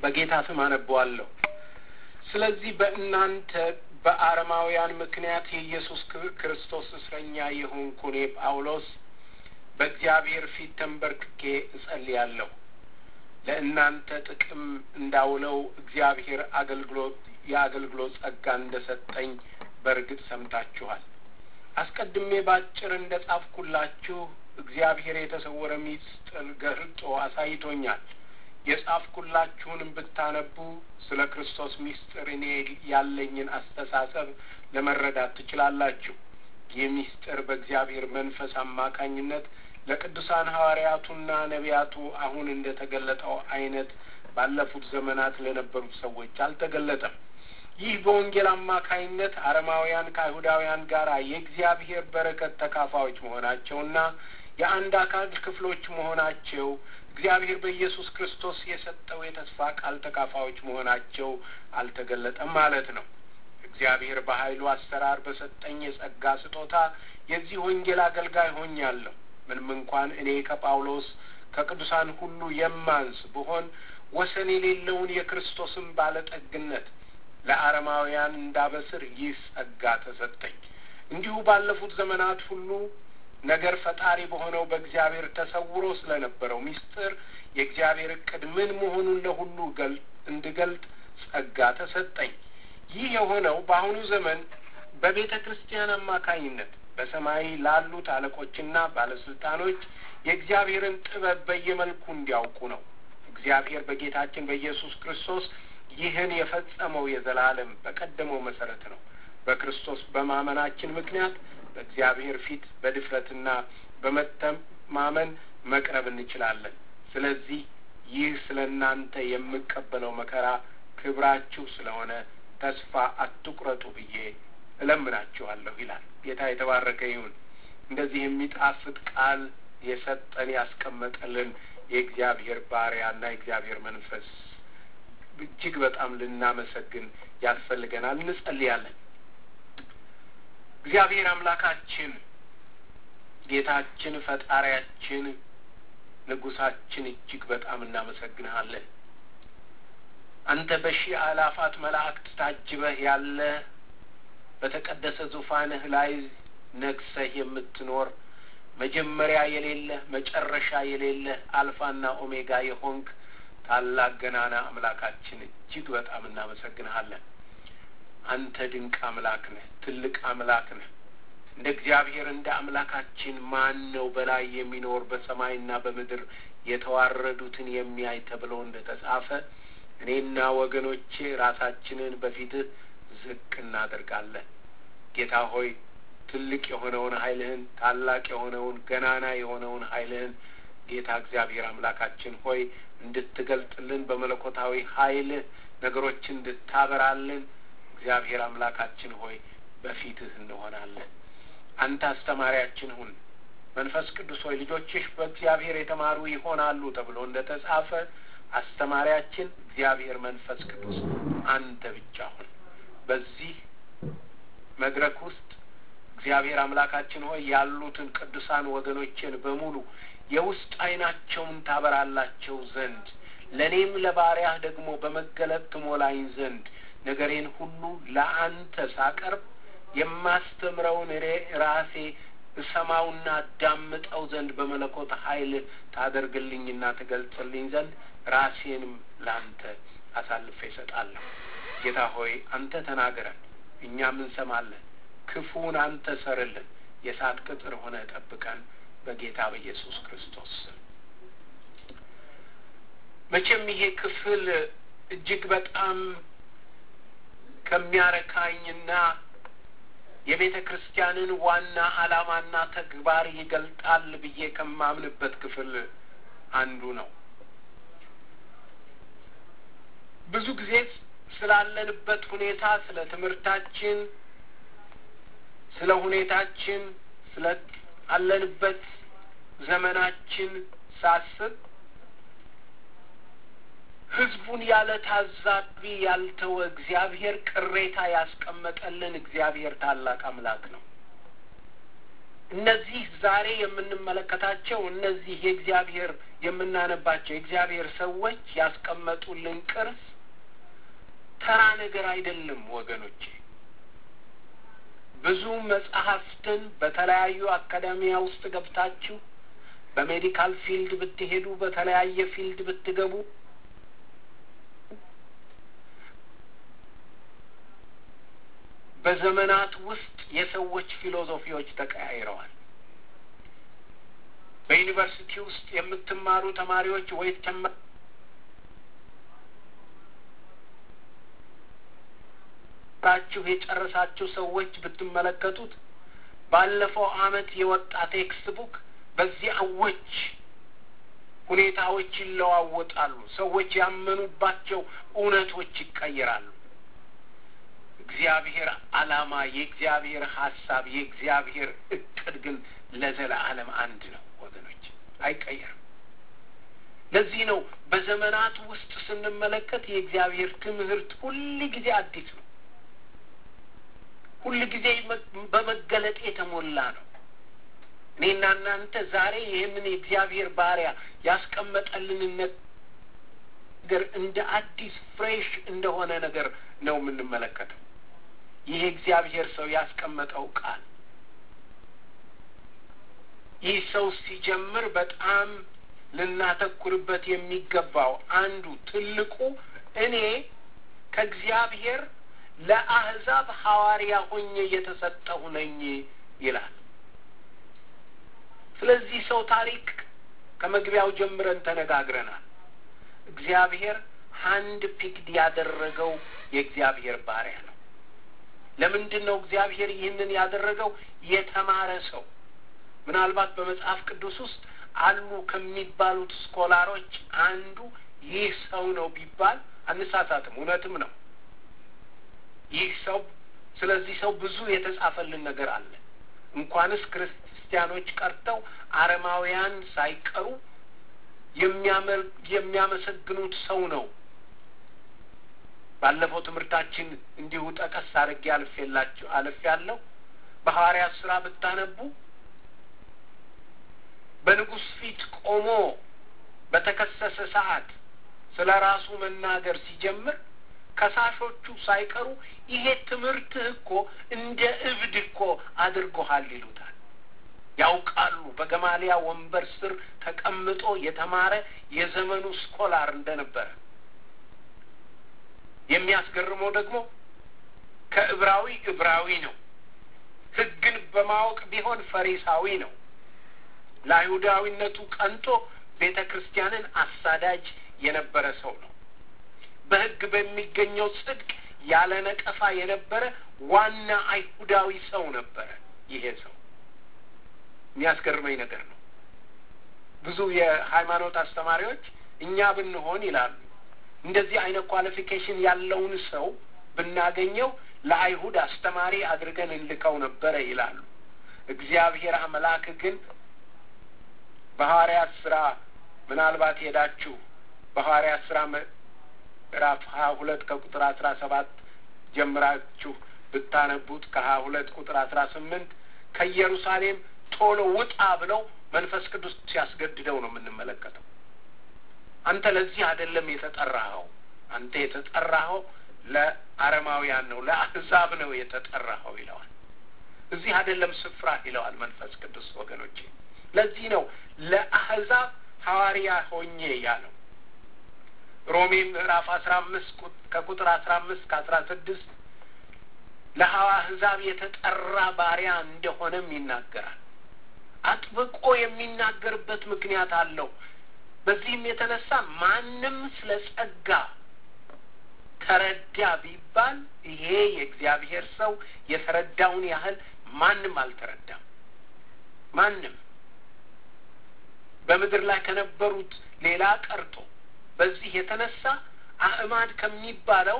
በጌታ ስም አነበዋለሁ። ስለዚህ በእናንተ በአረማውያን ምክንያት የኢየሱስ ክርስቶስ እስረኛ የሆንኩ እኔ ጳውሎስ በእግዚአብሔር ፊት ተንበርክኬ እጸልያለሁ። ለእናንተ ጥቅም እንዳውለው እግዚአብሔር አገልግሎት የአገልግሎት ጸጋ እንደ ሰጠኝ በእርግጥ ሰምታችኋል። አስቀድሜ ባጭር እንደ ጻፍኩላችሁ እግዚአብሔር የተሰወረ ሚስጥር ገልጦ አሳይቶኛል። የጻፍኩላችሁንም ብታነቡ ስለ ክርስቶስ ሚስጥር እኔ ያለኝን አስተሳሰብ ለመረዳት ትችላላችሁ። ይህ ሚስጥር በእግዚአብሔር መንፈስ አማካኝነት ለቅዱሳን ሐዋርያቱና ነቢያቱ አሁን እንደ ተገለጠው አይነት ባለፉት ዘመናት ለነበሩት ሰዎች አልተገለጠም። ይህ በወንጌል አማካይነት አረማውያን ከአይሁዳውያን ጋር የእግዚአብሔር በረከት ተካፋዮች መሆናቸውና የአንድ አካል ክፍሎች መሆናቸው እግዚአብሔር በኢየሱስ ክርስቶስ የሰጠው የተስፋ ቃል ተካፋዮች መሆናቸው አልተገለጠም ማለት ነው። እግዚአብሔር በኃይሉ አሰራር በሰጠኝ የጸጋ ስጦታ የዚህ ወንጌል አገልጋይ ሆኛለሁ። ምንም እንኳን እኔ ከጳውሎስ ከቅዱሳን ሁሉ የማንስ ብሆን ወሰን የሌለውን የክርስቶስን ባለጠግነት ለአረማውያን እንዳበስር ይህ ጸጋ ተሰጠኝ። እንዲሁ ባለፉት ዘመናት ሁሉ ነገር ፈጣሪ በሆነው በእግዚአብሔር ተሰውሮ ስለነበረው ሚስጥር የእግዚአብሔር እቅድ ምን መሆኑን ለሁሉ እንድገልጥ ጸጋ ተሰጠኝ። ይህ የሆነው በአሁኑ ዘመን በቤተ ክርስቲያን አማካኝነት በሰማይ ላሉት አለቆችና ባለስልጣኖች የእግዚአብሔርን ጥበብ በየመልኩ እንዲያውቁ ነው። እግዚአብሔር በጌታችን በኢየሱስ ክርስቶስ ይህን የፈጸመው የዘላለም በቀደመው መሰረት ነው። በክርስቶስ በማመናችን ምክንያት በእግዚአብሔር ፊት በድፍረትና በመተማመን መቅረብ እንችላለን። ስለዚህ ይህ ስለ እናንተ የምቀበለው መከራ ክብራችሁ ስለሆነ ተስፋ አትቁረጡ ብዬ እለምናችኋለሁ ይላል። ጌታ የተባረከ ይሁን። እንደዚህ የሚጣፍጥ ቃል የሰጠን ያስቀመጠልን የእግዚአብሔር ባሪያና የእግዚአብሔር መንፈስ እጅግ በጣም ልናመሰግን ያስፈልገናል። እንጸልያለን። እግዚአብሔር አምላካችን፣ ጌታችን፣ ፈጣሪያችን፣ ንጉሳችን እጅግ በጣም እናመሰግንሃለን። አንተ በሺህ አላፋት መላእክት ታጅበህ ያለ በተቀደሰ ዙፋንህ ላይ ነግሰህ የምትኖር መጀመሪያ የሌለህ መጨረሻ የሌለህ አልፋና ኦሜጋ የሆንክ ታላቅ ገናና አምላካችን እጅግ በጣም እናመሰግንሃለን። አንተ ድንቅ አምላክ ነህ፣ ትልቅ አምላክ ነህ። እንደ እግዚአብሔር እንደ አምላካችን ማን ነው በላይ የሚኖር በሰማይና በምድር የተዋረዱትን የሚያይ ተብሎ እንደ ተጻፈ እኔና ወገኖቼ ራሳችንን በፊትህ ዝቅ እናደርጋለን። ጌታ ሆይ ትልቅ የሆነውን ኃይልህን ታላቅ የሆነውን ገናና የሆነውን ኃይልህን ጌታ እግዚአብሔር አምላካችን ሆይ እንድትገልጥልን በመለኮታዊ ኃይልህ ነገሮችን እንድታበራልን እግዚአብሔር አምላካችን ሆይ በፊትህ እንሆናለን። አንተ አስተማሪያችን ሁን። መንፈስ ቅዱስ ሆይ ልጆችሽ በእግዚአብሔር የተማሩ ይሆናሉ ተብሎ እንደ ተጻፈ አስተማሪያችን እግዚአብሔር መንፈስ ቅዱስ አንተ ብቻ ሁን። በዚህ መድረክ ውስጥ እግዚአብሔር አምላካችን ሆይ ያሉትን ቅዱሳን ወገኖችን በሙሉ የውስጥ ዓይናቸውን ታበራላቸው ዘንድ ለእኔም ለባሪያህ ደግሞ በመገለጥ ትሞላኝ ዘንድ ነገሬን ሁሉ ለአንተ ሳቀርብ የማስተምረውን ራሴ እሰማውና አዳምጠው ዘንድ በመለኮት ኃይል ታደርግልኝና ትገልጽልኝ ዘንድ ራሴንም ለአንተ አሳልፌ እሰጣለሁ። ጌታ ሆይ አንተ ተናገረን፣ እኛም እንሰማለን። ክፉን አንተ ሰርልን፣ የእሳት ቅጥር ሆነ ጠብቀን፣ በጌታ በኢየሱስ ክርስቶስ ስም። መቼም ይሄ ክፍል እጅግ በጣም ከሚያረካኝና የቤተ ክርስቲያንን ዋና ዓላማና ተግባር ይገልጣል ብዬ ከማምንበት ክፍል አንዱ ነው። ብዙ ጊዜ ስላለንበት ሁኔታ፣ ስለ ትምህርታችን፣ ስለ ሁኔታችን፣ ስለ አለንበት ዘመናችን ሳስብ ሕዝቡን ያለ ታዛቢ ያልተወ እግዚአብሔር ቅሬታ ያስቀመጠልን እግዚአብሔር ታላቅ አምላክ ነው። እነዚህ ዛሬ የምንመለከታቸው እነዚህ የእግዚአብሔር የምናነባቸው የእግዚአብሔር ሰዎች ያስቀመጡልን ቅርስ ተራ ነገር አይደለም ወገኖቼ። ብዙ መጽሐፍትን በተለያዩ አካዳሚያ ውስጥ ገብታችሁ በሜዲካል ፊልድ ብትሄዱ፣ በተለያየ ፊልድ ብትገቡ በዘመናት ውስጥ የሰዎች ፊሎዞፊዎች ተቀያይረዋል። በዩኒቨርሲቲ ውስጥ የምትማሩ ተማሪዎች ወይ ራችሁ የጨረሳችሁ ሰዎች ብትመለከቱት ባለፈው ዓመት የወጣ ቴክስት ቡክ በዚህ አዎች ሁኔታዎች ይለዋወጣሉ። ሰዎች ያመኑባቸው እውነቶች ይቀየራሉ። እግዚአብሔር ዓላማ፣ የእግዚአብሔር ሀሳብ፣ የእግዚአብሔር እቅድ ግን ለዘለዓለም አንድ ነው ወገኖች፣ አይቀየርም። ለዚህ ነው በዘመናት ውስጥ ስንመለከት የእግዚአብሔር ትምህርት ሁል ጊዜ አዲስ ነው። ሁል ጊዜ በመገለጥ የተሞላ ነው። እኔና እናንተ ዛሬ ይህንን የእግዚአብሔር ባሪያ ያስቀመጠልንን ነገር እንደ አዲስ ፍሬሽ እንደሆነ ነገር ነው የምንመለከተው። ይህ እግዚአብሔር ሰው ያስቀመጠው ቃል ይህ ሰው ሲጀምር በጣም ልናተኩርበት የሚገባው አንዱ ትልቁ እኔ ከእግዚአብሔር ለአሕዛብ ሐዋርያ ሆኜ የተሰጠሁ ነኝ ይላል። ስለዚህ ሰው ታሪክ ከመግቢያው ጀምረን ተነጋግረናል። እግዚአብሔር ሀንድ ፒክድ ያደረገው የእግዚአብሔር ባሪያ ነው። ለምንድን ነው እግዚአብሔር ይህንን ያደረገው? የተማረ ሰው ምናልባት በመጽሐፍ ቅዱስ ውስጥ አሉ ከሚባሉት ስኮላሮች አንዱ ይህ ሰው ነው ቢባል አንሳሳትም፣ እውነትም ነው። ይህ ሰው ስለዚህ ሰው ብዙ የተጻፈልን ነገር አለ። እንኳንስ ክርስቲያኖች ቀርተው አረማውያን ሳይቀሩ የሚያመሰግኑት ሰው ነው። ባለፈው ትምህርታችን እንዲሁ ጠቀስ አድርጌ አልፌላችሁ አልፌ ያለው በሐዋርያት ስራ ብታነቡ በንጉሥ ፊት ቆሞ በተከሰሰ ሰዓት ስለ ራሱ መናገር ሲጀምር ከሳሾቹ ሳይቀሩ ይሄ ትምህርትህ እኮ እንደ እብድ እኮ አድርጎሃል ይሉታል። ያውቃሉ። በገማሊያ ወንበር ስር ተቀምጦ የተማረ የዘመኑ ስኮላር እንደነበረ። የሚያስገርመው ደግሞ ከዕብራዊ ዕብራዊ ነው። ሕግን በማወቅ ቢሆን ፈሪሳዊ ነው። ለአይሁዳዊነቱ ቀንቶ ቤተ ክርስቲያንን አሳዳጅ የነበረ ሰው ነው። በሕግ በሚገኘው ጽድቅ ያለ ነቀፋ የነበረ ዋና አይሁዳዊ ሰው ነበረ። ይሄ ሰው የሚያስገርመኝ ነገር ነው። ብዙ የሃይማኖት አስተማሪዎች እኛ ብንሆን ይላሉ እንደዚህ አይነት ኳሊፊኬሽን ያለውን ሰው ብናገኘው ለአይሁድ አስተማሪ አድርገን እንልከው ነበረ ይላሉ። እግዚአብሔር አምላክ ግን በሐዋርያት ስራ ምናልባት ሄዳችሁ በሐዋርያት ስራ ምዕራፍ ሀያ ሁለት ከቁጥር አስራ ሰባት ጀምራችሁ ብታነቡት ከሀያ ሁለት ቁጥር አስራ ስምንት ከኢየሩሳሌም ቶሎ ውጣ ብለው መንፈስ ቅዱስ ሲያስገድደው ነው የምንመለከተው። አንተ ለዚህ አይደለም የተጠራኸው። አንተ የተጠራኸው ለአረማውያን ነው፣ ለአሕዛብ ነው የተጠራኸው ይለዋል። እዚህ አይደለም ስፍራ ይለዋል መንፈስ ቅዱስ ወገኖቼ። ለዚህ ነው ለአሕዛብ ሐዋርያ ሆኜ ያለው። ሮሜ ምዕራፍ አስራ አምስት ከቁጥር አስራ አምስት ከአስራ ስድስት ለአሕዛብ የተጠራ ባሪያ እንደሆነም ይናገራል። አጥብቆ የሚናገርበት ምክንያት አለው። በዚህም የተነሳ ማንም ስለ ጸጋ ተረዳ ቢባል ይሄ የእግዚአብሔር ሰው የተረዳውን ያህል ማንም አልተረዳም። ማንም በምድር ላይ ከነበሩት ሌላ ቀርቶ በዚህ የተነሳ አእማድ ከሚባለው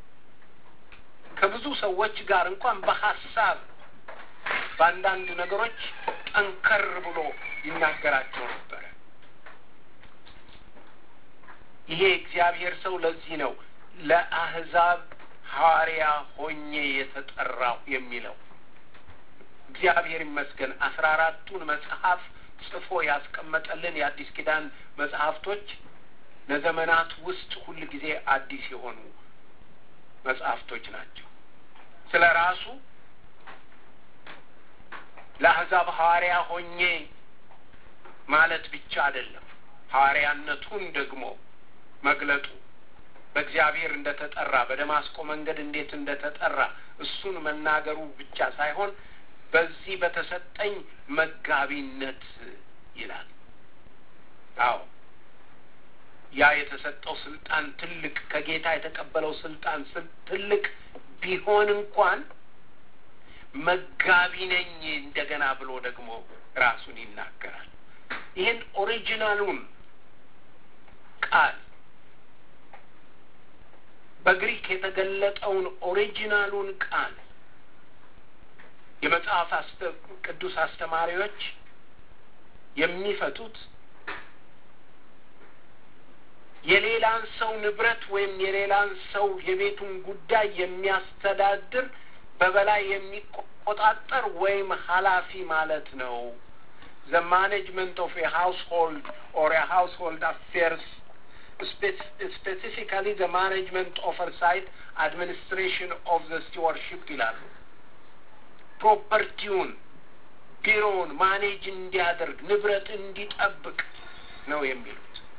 ከብዙ ሰዎች ጋር እንኳን በሀሳብ በአንዳንድ ነገሮች ጠንከር ብሎ ይናገራቸው ነበረ። ይሄ እግዚአብሔር ሰው ለዚህ ነው ለአሕዛብ ሐዋርያ ሆኜ የተጠራው የሚለው። እግዚአብሔር ይመስገን አስራ አራቱን መጽሐፍ ጽፎ ያስቀመጠልን የአዲስ ኪዳን መጽሐፍቶች ለዘመናት ውስጥ ሁል ጊዜ አዲስ የሆኑ መጽሐፍቶች ናቸው። ስለ ራሱ ለአሕዛብ ሐዋርያ ሆኜ ማለት ብቻ አይደለም። ሐዋርያነቱን ደግሞ መግለጡ በእግዚአብሔር እንደ ተጠራ በደማስቆ መንገድ እንዴት እንደ ተጠራ እሱን መናገሩ ብቻ ሳይሆን በዚህ በተሰጠኝ መጋቢነት ይላል። አዎ ያ የተሰጠው ስልጣን ትልቅ ከጌታ የተቀበለው ስልጣን ትልቅ ቢሆን እንኳን መጋቢ ነኝ እንደገና ብሎ ደግሞ ራሱን ይናገራል። ይህን ኦሪጂናሉን ቃል በግሪክ የተገለጠውን ኦሪጂናሉን ቃል የመጽሐፍ ቅዱስ አስተማሪዎች የሚፈቱት የሌላን ሰው ንብረት ወይም የሌላን ሰው የቤቱን ጉዳይ የሚያስተዳድር በበላይ የሚቆጣጠር ወይም ኃላፊ ማለት ነው። ዘ ማኔጅመንት ኦፍ የሃውስሆልድ ኦር የሃውስሆልድ አፌርስ ስፔሲፊካሊ ዘ ማኔጅመንት ኦቨርሳይት አድሚኒስትሬሽን ኦፍ ዘ ስቲዋርሽፕ ይላሉ። ፕሮፐርቲውን ቢሮውን ማኔጅ እንዲያደርግ ንብረት እንዲጠብቅ ነው የሚሉት።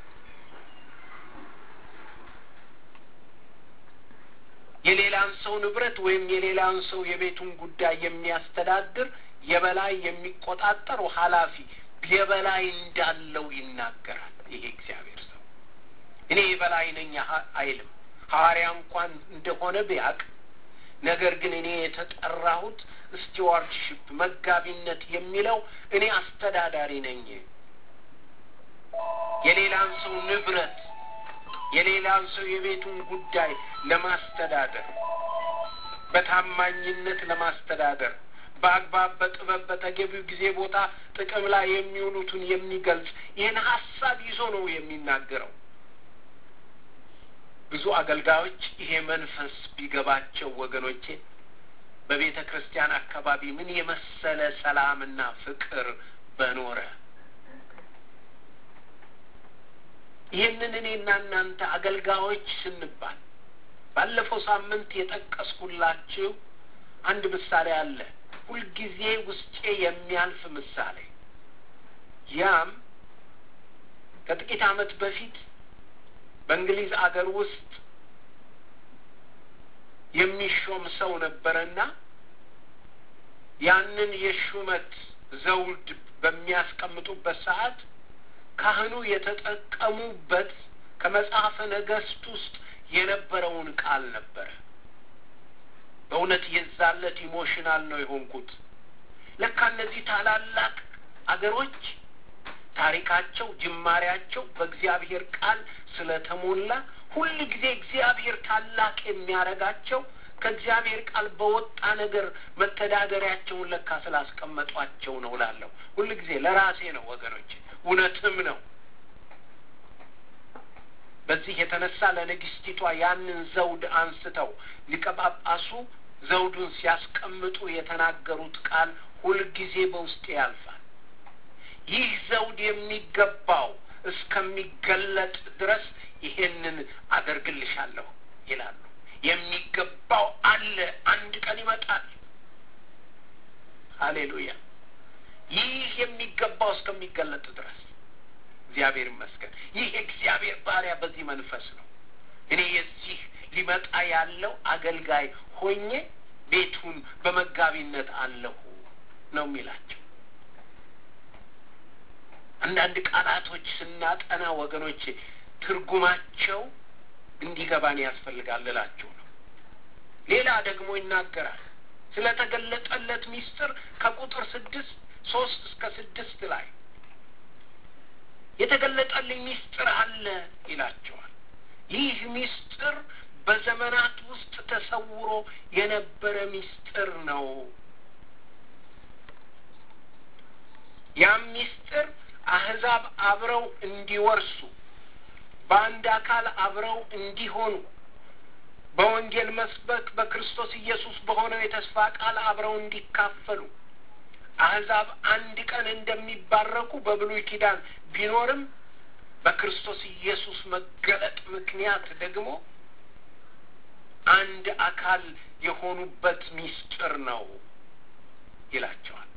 የሌላን ሰው ንብረት ወይም የሌላን ሰው የቤቱን ጉዳይ የሚያስተዳድር የበላይ የሚቆጣጠር ኃላፊ የበላይ እንዳለው ይናገራል። ይሄ እግዚአብሔር ሰው እኔ የበላይ ነኝ አይልም። ሐዋርያ እንኳን እንደሆነ ቢያቅ ነገር ግን እኔ የተጠራሁት ስቲዋርድሽፕ መጋቢነት የሚለው እኔ አስተዳዳሪ ነኝ። የሌላን ሰው ንብረት የሌላን ሰው የቤቱን ጉዳይ ለማስተዳደር በታማኝነት ለማስተዳደር በአግባብ በጥበብ በተገቢው ጊዜ ቦታ ጥቅም ላይ የሚውሉትን የሚገልጽ ይህን ሀሳብ ይዞ ነው የሚናገረው። ብዙ አገልጋዮች ይሄ መንፈስ ቢገባቸው ወገኖቼ በቤተ ክርስቲያን አካባቢ ምን የመሰለ ሰላምና ፍቅር በኖረ። ይህንን እኔና እናንተ አገልጋዮች ስንባል ባለፈው ሳምንት የጠቀስኩላችሁ አንድ ምሳሌ አለ። ሁልጊዜ ውስጤ የሚያልፍ ምሳሌ። ያም ከጥቂት ዓመት በፊት በእንግሊዝ አገር ውስጥ የሚሾም ሰው ነበረና ያንን የሹመት ዘውድ በሚያስቀምጡበት ሰዓት ካህኑ የተጠቀሙበት ከመጽሐፈ ነገሥት ውስጥ የነበረውን ቃል ነበረ። በእውነት የዛለት ኢሞሽናል ነው የሆንኩት። ለካ እነዚህ ታላላቅ አገሮች ታሪካቸው፣ ጅማሬያቸው በእግዚአብሔር ቃል ስለተሞላ ሁል ጊዜ እግዚአብሔር ታላቅ የሚያደርጋቸው ከእግዚአብሔር ቃል በወጣ ነገር መተዳደሪያቸውን ለካ ስላስቀመጧቸው ነው እላለሁ። ሁል ጊዜ ለራሴ ነው ወገኖች፣ እውነትም ነው። በዚህ የተነሳ ለንግስቲቷ ያንን ዘውድ አንስተው ሊቀ ጳጳሱ ዘውዱን ሲያስቀምጡ የተናገሩት ቃል ሁልጊዜ በውስጤ ያልፋል። ይህ ዘውድ የሚገባው እስከሚገለጥ ድረስ ይሄንን አደርግልሻለሁ ይላሉ። የሚገባው አለ፣ አንድ ቀን ይመጣል። ሀሌሉያ! ይህ የሚገባው እስከሚገለጥ ድረስ እግዚአብሔር ይመስገን። ይህ የእግዚአብሔር ባሪያ በዚህ መንፈስ ነው። እኔ የዚህ ሊመጣ ያለው አገልጋይ ሆኜ ቤቱን በመጋቢነት አለሁ ነው የሚላቸው። አንዳንድ ቃላቶች ስናጠና ወገኖች ትርጉማቸው እንዲገባን ያስፈልጋል እላችሁ ነው። ሌላ ደግሞ ይናገራል ስለተገለጠለት ሚስጥር ከቁጥር ስድስት ሶስት እስከ ስድስት ላይ የተገለጠልኝ ሚስጥር አለ ይላቸዋል። ይህ ሚስጥር በዘመናት ውስጥ ተሰውሮ የነበረ ሚስጥር ነው። ያም ሚስጥር አህዛብ አብረው እንዲወርሱ በአንድ አካል አብረው እንዲሆኑ በወንጌል መስበክ በክርስቶስ ኢየሱስ በሆነው የተስፋ ቃል አብረው እንዲካፈሉ አሕዛብ አንድ ቀን እንደሚባረኩ በብሉይ ኪዳን ቢኖርም በክርስቶስ ኢየሱስ መገለጥ ምክንያት ደግሞ አንድ አካል የሆኑበት ምስጢር ነው ይላቸዋል።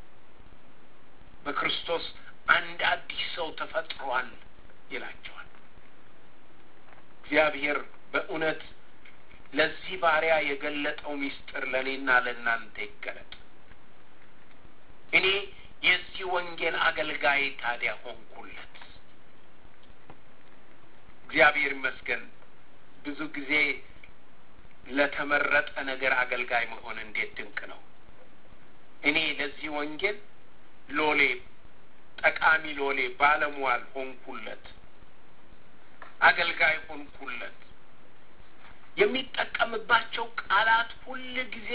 በክርስቶስ አንድ አዲስ ሰው ተፈጥሯል ይላቸዋል። እግዚአብሔር በእውነት ለዚህ ባሪያ የገለጠው ምስጢር ለእኔና ለእናንተ ይገለጥ። እኔ የዚህ ወንጌል አገልጋይ ታዲያ ሆንኩለት። እግዚአብሔር ይመስገን። ብዙ ጊዜ ለተመረጠ ነገር አገልጋይ መሆን እንዴት ድንቅ ነው! እኔ ለዚህ ወንጌል ሎሌ፣ ጠቃሚ ሎሌ፣ ባለሟል ሆንኩለት፣ አገልጋይ ሆንኩለት። የሚጠቀምባቸው ቃላት ሁል ጊዜ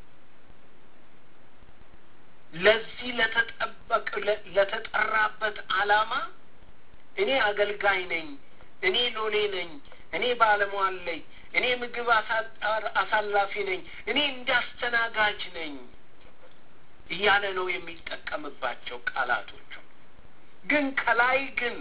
ለዚህ ለተጠበቅ ለተጠራበት ዓላማ እኔ አገልጋይ ነኝ፣ እኔ ሎሌ ነኝ፣ እኔ ባለሟል ነኝ፣ እኔ ምግብ አሳላፊ ነኝ፣ እኔ እንዳስተናጋጅ ነኝ እያለ ነው የሚጠቀምባቸው ቃላቶቹ። ግን ከላይ ግን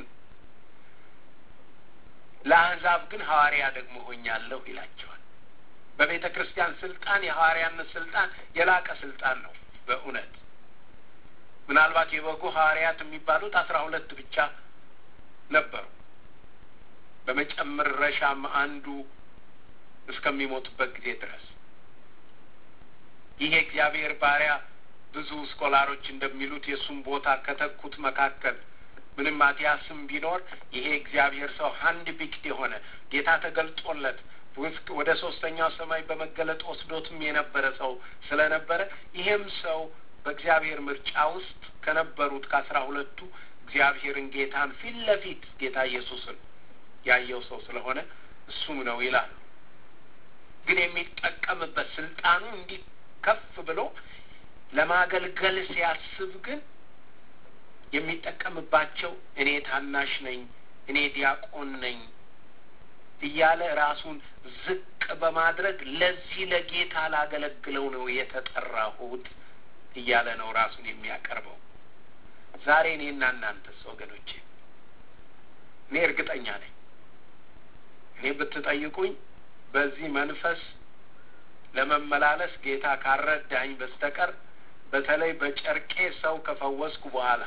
ለአሕዛብ ግን ሐዋርያ ደግሞ ሆኛለሁ ይላቸዋል። በቤተ ክርስቲያን ስልጣን የሐዋርያነት ስልጣን የላቀ ስልጣን ነው በእውነት ምናልባት የበጉ ሐዋርያት የሚባሉት አስራ ሁለት ብቻ ነበሩ። በመጨረሻም አንዱ እስከሚሞቱበት ጊዜ ድረስ ይሄ እግዚአብሔር ባሪያ ብዙ ስኮላሮች እንደሚሉት የእሱም ቦታ ከተኩት መካከል ምንም ማቲያስም ቢኖር ይሄ እግዚአብሔር ሰው ሀንድ ቢክድ የሆነ ጌታ ተገልጦለት ወደ ሶስተኛው ሰማይ በመገለጥ ወስዶትም የነበረ ሰው ስለነበረ ይሄም ሰው በእግዚአብሔር ምርጫ ውስጥ ከነበሩት ከአስራ ሁለቱ እግዚአብሔርን ጌታን ፊት ለፊት ጌታ ኢየሱስን ያየው ሰው ስለሆነ እሱም ነው ይላሉ። ግን የሚጠቀምበት ስልጣኑ እንዲህ ከፍ ብሎ ለማገልገል ሲያስብ ግን የሚጠቀምባቸው እኔ ታናሽ ነኝ፣ እኔ ዲያቆን ነኝ እያለ ራሱን ዝቅ በማድረግ ለዚህ ለጌታ ላገለግለው ነው የተጠራሁት እያለ ነው ራሱን የሚያቀርበው። ዛሬ እኔና እናንተስ ወገኖቼ፣ እኔ እርግጠኛ ነኝ እኔ ብትጠይቁኝ በዚህ መንፈስ ለመመላለስ ጌታ ካረዳኝ በስተቀር በተለይ በጨርቄ ሰው ከፈወስኩ በኋላ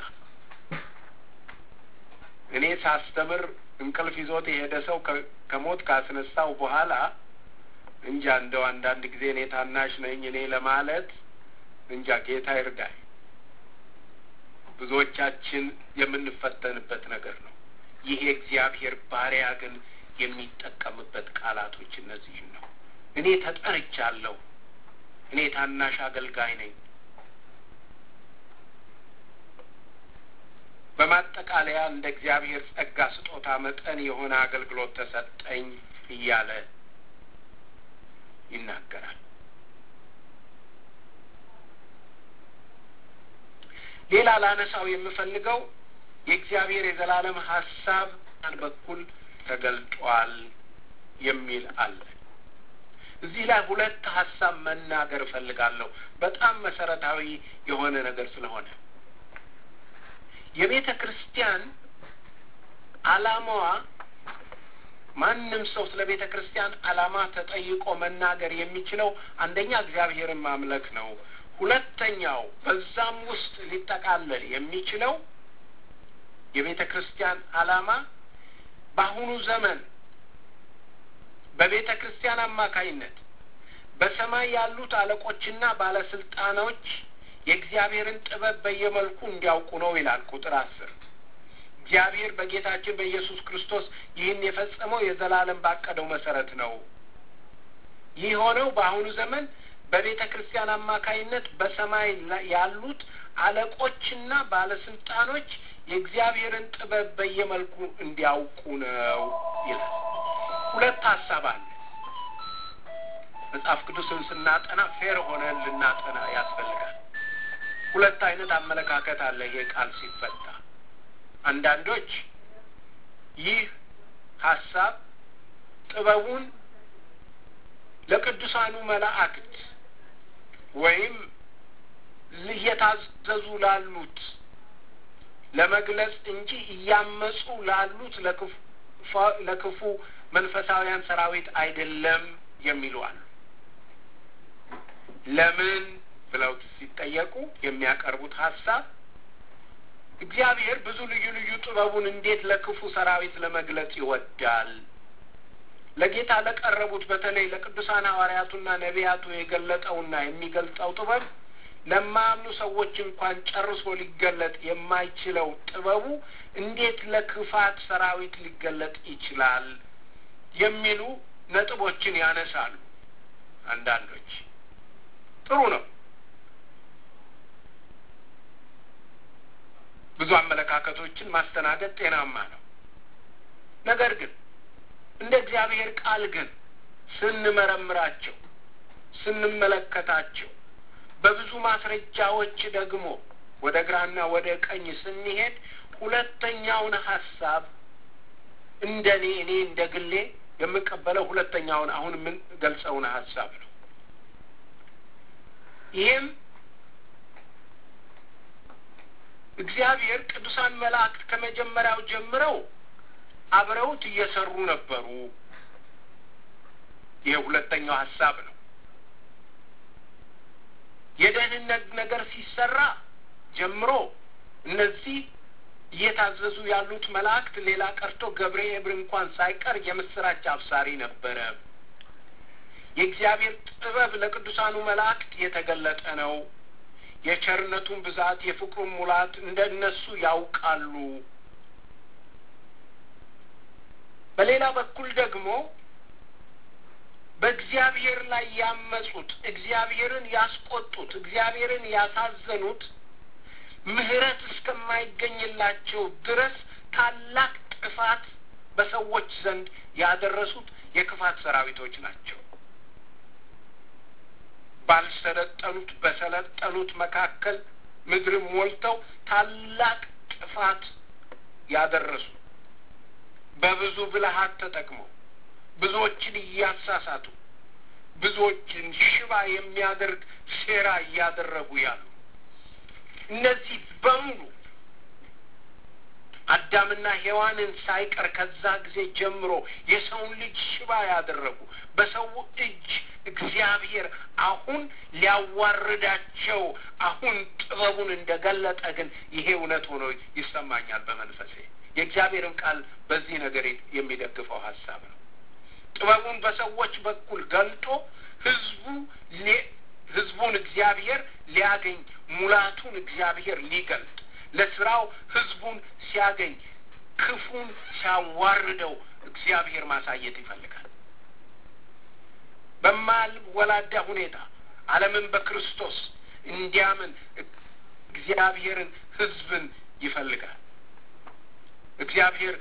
እኔ ሳስተምር እንቅልፍ ይዞት የሄደ ሰው ከሞት ካስነሳው በኋላ እንጃ እንደው አንዳንድ ጊዜ እኔ ታናሽ ነኝ እኔ ለማለት እንጃ ጌታ ይርዳኝ። ብዙዎቻችን የምንፈተንበት ነገር ነው። ይህ የእግዚአብሔር ባሪያ ግን የሚጠቀምበት ቃላቶች እነዚህን ነው። እኔ ተጠርቻለሁ፣ እኔ ታናሽ አገልጋይ ነኝ። በማጠቃለያ እንደ እግዚአብሔር ጸጋ ስጦታ መጠን የሆነ አገልግሎት ተሰጠኝ እያለ ይናገራል። ሌላ ላነሳው የምፈልገው የእግዚአብሔር የዘላለም ሀሳብ በኩል ተገልጧል የሚል አለ። እዚህ ላይ ሁለት ሀሳብ መናገር እፈልጋለሁ፣ በጣም መሰረታዊ የሆነ ነገር ስለሆነ የቤተ ክርስቲያን ዓላማዋ ማንም ሰው ስለ ቤተ ክርስቲያን ዓላማ ተጠይቆ መናገር የሚችለው አንደኛ እግዚአብሔርን ማምለክ ነው። ሁለተኛው በዛም ውስጥ ሊጠቃለል የሚችለው የቤተ ክርስቲያን ዓላማ በአሁኑ ዘመን በቤተ ክርስቲያን አማካይነት በሰማይ ያሉት አለቆችና ባለስልጣኖች የእግዚአብሔርን ጥበብ በየመልኩ እንዲያውቁ ነው ይላል ቁጥር አስር እግዚአብሔር በጌታችን በኢየሱስ ክርስቶስ ይህን የፈጸመው የዘላለም ባቀደው መሰረት ነው። ይህ ሆነው በአሁኑ ዘመን በቤተ ክርስቲያን አማካይነት በሰማይ ያሉት አለቆችና ባለስልጣኖች የእግዚአብሔርን ጥበብ በየመልኩ እንዲያውቁ ነው ይላል። ሁለት ሀሳብ አለ። መጽሐፍ ቅዱስን ስናጠና ፌር ሆነን ልናጠና ያስፈልጋል። ሁለት አይነት አመለካከት አለ ይሄ ቃል ሲፈታ። አንዳንዶች ይህ ሀሳብ ጥበቡን ለቅዱሳኑ መላእክት ወይም እየታዘዙ ላሉት ለመግለጽ እንጂ እያመፁ ላሉት ለክፉ መንፈሳውያን ሰራዊት አይደለም የሚሉ አሉ። ለምን ብለው ሲጠየቁ የሚያቀርቡት ሀሳብ እግዚአብሔር ብዙ ልዩ ልዩ ጥበቡን እንዴት ለክፉ ሰራዊት ለመግለጽ ይወዳል። ለጌታ ለቀረቡት በተለይ ለቅዱሳን ሐዋርያቱና ነቢያቱ የገለጠውና የሚገልጸው ጥበብ ለማያምኑ ሰዎች እንኳን ጨርሶ ሊገለጥ የማይችለው ጥበቡ እንዴት ለክፋት ሰራዊት ሊገለጥ ይችላል የሚሉ ነጥቦችን ያነሳሉ። አንዳንዶች ጥሩ ነው። ብዙ አመለካከቶችን ማስተናገድ ጤናማ ነው። ነገር ግን እንደ እግዚአብሔር ቃል ግን ስንመረምራቸው፣ ስንመለከታቸው በብዙ ማስረጃዎች ደግሞ ወደ ግራና ወደ ቀኝ ስንሄድ ሁለተኛውን ሀሳብ እንደ እኔ እኔ እንደ ግሌ የምቀበለው ሁለተኛውን አሁን የምንገልጸውን ሀሳብ ነው። ይህም እግዚአብሔር ቅዱሳን መላእክት ከመጀመሪያው ጀምረው አብረውት እየሰሩ ነበሩ። ይሄ ሁለተኛው ሀሳብ ነው። የደህንነት ነገር ሲሰራ ጀምሮ እነዚህ እየታዘዙ ያሉት መላእክት ሌላ ቀርቶ ገብርኤል እንኳን ሳይቀር የምስራች አብሳሪ ነበረ። የእግዚአብሔር ጥበብ ለቅዱሳኑ መላእክት የተገለጠ ነው። የቸርነቱን ብዛት የፍቅሩን ሙላት እንደ እነሱ ያውቃሉ። በሌላ በኩል ደግሞ በእግዚአብሔር ላይ ያመጹት፣ እግዚአብሔርን ያስቆጡት፣ እግዚአብሔርን ያሳዘኑት ምሕረት እስከማይገኝላቸው ድረስ ታላቅ ጥፋት በሰዎች ዘንድ ያደረሱት የክፋት ሰራዊቶች ናቸው። ባልሰለጠኑት በሰለጠኑት መካከል ምድርን ሞልተው ታላቅ ጥፋት ያደረሱ በብዙ ብልሃት ተጠቅመው ብዙዎችን እያሳሳቱ ብዙዎችን ሽባ የሚያደርግ ሴራ እያደረጉ ያሉ እነዚህ በሙሉ አዳምና ሔዋንን ሳይቀር ከዛ ጊዜ ጀምሮ የሰውን ልጅ ሽባ ያደረጉ በሰው እጅ እግዚአብሔር አሁን ሊያዋርዳቸው አሁን ጥበቡን እንደገለጠ ግን ይሄ እውነት ሆኖ ይሰማኛል በመንፈሴ። የእግዚአብሔርን ቃል በዚህ ነገር የሚደግፈው ሀሳብ ነው። ጥበቡን በሰዎች በኩል ገልጦ ህዝቡ ህዝቡን እግዚአብሔር ሊያገኝ ሙላቱን እግዚአብሔር ሊገልጥ ለስራው ህዝቡን ሲያገኝ ክፉን ሲያዋርደው እግዚአብሔር ማሳየት ይፈልጋል። በማልወላዳ ሁኔታ ዓለምን በክርስቶስ እንዲያምን እግዚአብሔርን ህዝብን ይፈልጋል። እግዚአብሔር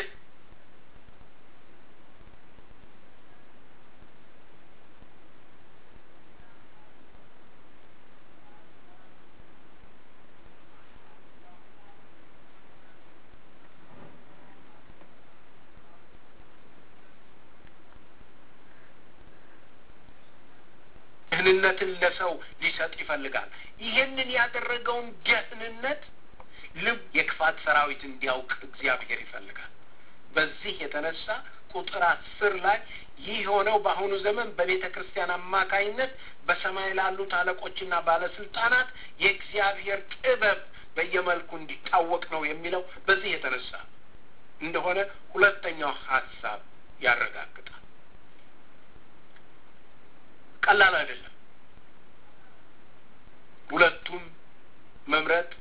ደህንነትን ለሰው ሊሰጥ ይፈልጋል። ይህንን ያደረገውን ደህንነት ልብ የክፋት ሰራዊት እንዲያውቅ እግዚአብሔር ይፈልጋል። በዚህ የተነሳ ቁጥር አስር ላይ ይህ የሆነው በአሁኑ ዘመን በቤተ ክርስቲያን አማካይነት በሰማይ ላሉት አለቆችና ባለስልጣናት የእግዚአብሔር ጥበብ በየመልኩ እንዲታወቅ ነው የሚለው በዚህ የተነሳ እንደሆነ ሁለተኛው ሀሳብ ያረጋግጣል። ቀላል አይደለም። ሁለቱም መምረጥ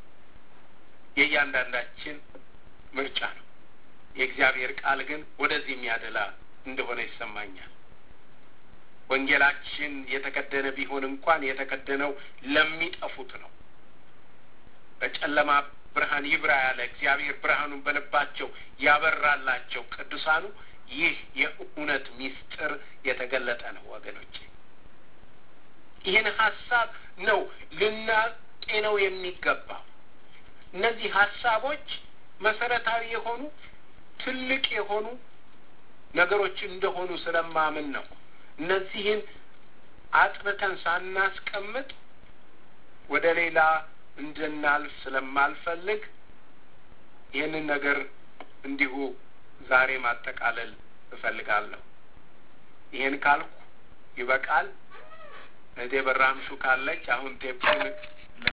የእያንዳንዳችን ምርጫ ነው። የእግዚአብሔር ቃል ግን ወደዚህ የሚያደላ እንደሆነ ይሰማኛል። ወንጌላችን የተከደነ ቢሆን እንኳን የተከደነው ለሚጠፉት ነው። በጨለማ ብርሃን ይብራ ያለ እግዚአብሔር ብርሃኑን በልባቸው ያበራላቸው ቅዱሳኑ ይህ የእውነት ምስጢር የተገለጠ ነው ወገኖቼ። ይህን ሀሳብ ነው ልናጤነው የሚገባው። እነዚህ ሀሳቦች መሰረታዊ የሆኑ ትልቅ የሆኑ ነገሮች እንደሆኑ ስለማምን ነው። እነዚህን አጥርተን ሳናስቀምጥ ወደ ሌላ እንድናልፍ ስለማልፈልግ ይህንን ነገር እንዲሁ ዛሬ ማጠቃለል እፈልጋለሁ። ይህን ካልኩ ይበቃል። እህቴ በራምሱ ካለች አሁን ቴፑን